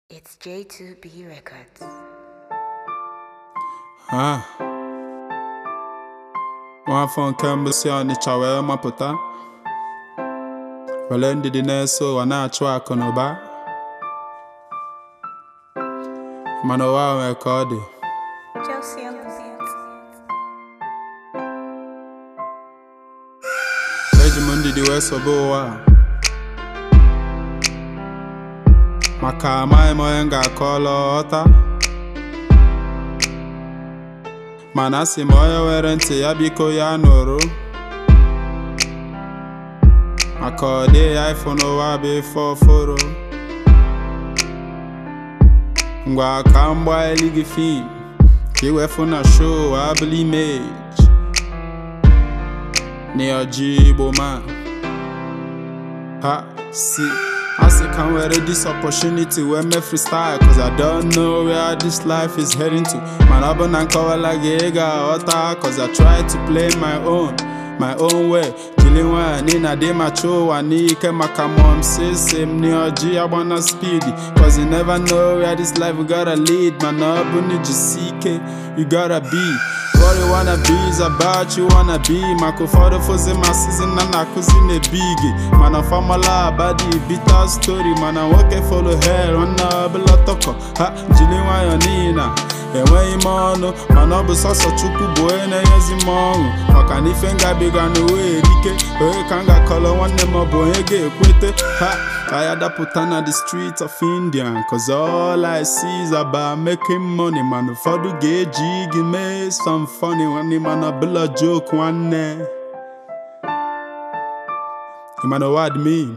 It's J2B Records. Ah. Nwafọ nke mbụ si Ọnịcha wee mapụta were ndidi na-eso ụwa na-achụ akụ na ụba mana ụwa nwere ka ọ dị Chelsea on the beat. eji m ndidi wee sobe ụwa a. maka amaghị m onye m ga-akọlọ ọta mana asị m onye nwere ntị ya biko ya nụrụ maka ọ dịghị ya ịfụ n'ụwa bụ ife ọfụrụ ngwa ka m gbaa elu gị fim ka ị wee fụ na show abụla image n'ọjị igbo man ha si asị ka m were this opportunity wee mee freestyle cause I don't know where this life is heading to mana ọ bụ na nkọwala gị ị ga-aghọta cause I try to play my own my own way jiri nwayọ n'i na dị ma chụọ ụwa n'ike maka mom sisi m n'ọjị agbana speed cause you never know where this life gotta lead mana ọ bụ na ijisi ike you gotta be What you wanna be is about you wanna be maka ụfọdụ fụzi ma sizin na na-akụzi na-ebigi mana famala abadi bitter story mana nwoke follow hell nwanne ọbụla tọkọ ha jiri nwayọ n'ihi na enweghị m ọnụ mana ọ bụ sọsọ chukwu bụ onye na-enyezi m ọṅụ maka na ife ngabiga n'uwe erike onye ka m ga-akọrọ nwanne m ọ bụ onye ga-ekwete ha ka ya dapụta na the streets of India cause all I see is about making money mana ụfọdụ ga-eji gị mee some funny nwanne mana ọbụla joke nwanne You man know what I mean?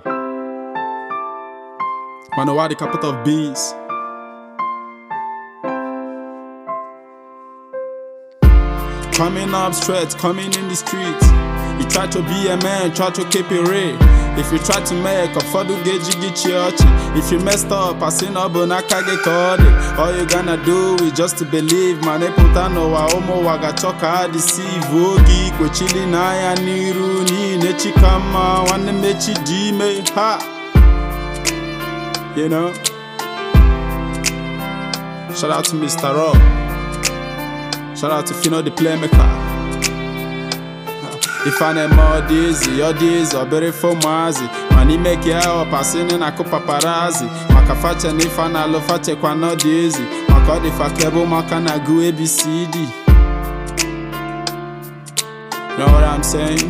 Man know what the capital of beans Coming up straight, coming in the streets. You try to be a man, try to keep it real. If you try to make a fọdụ ga-eji gị chi ọchị If you messed up, asị na ọ bụ n'aka gị ka ọ dị All you gonna do is just to believe ma ịpụta n'ụwa ụmụ ụwa ga-achọ ka ha deceive oge ikwechili n'anya n'iru n'ihi na echi ka mma nwanne m echi dị ime ha You know? Shout out to Mr. Rob Shout out to Fino the Playmaker ife a na-eme ọ dị ezi ọ dị ezi ọ bụrụ ife ụmụazị mana ime ka ya ọpasịnị na akụ paparazi maka fache na ife a na-alụ fachekwa na ọ dị ezi maka ọ dị fa ka ebe ụmụaka na-agụ abcd know what I'm saying?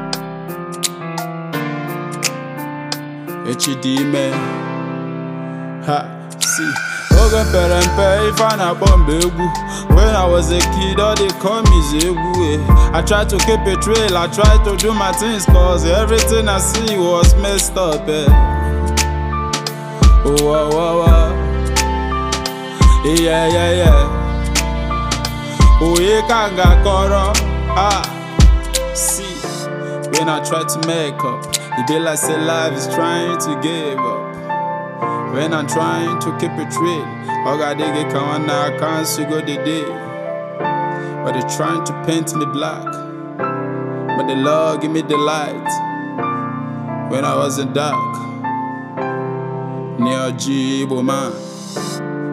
echi dị ime ha si oge pere mpe ife a na-akpọ mgbe egwu when I was a kid all they call me is egwu eh. I try to keep a trail I try to do my things cause everything I see was messed up eh. oh, wow, wow, wow. yeah, yeah, yeah. onye ka m ga-akọrọ ah see when I try to make up e be like say life is trying to give up When I'm trying to keep it real, all I dig it come on I can't see go the day. But they trying to paint me black. But the Lord give me the light. When I was in dark. Near G man.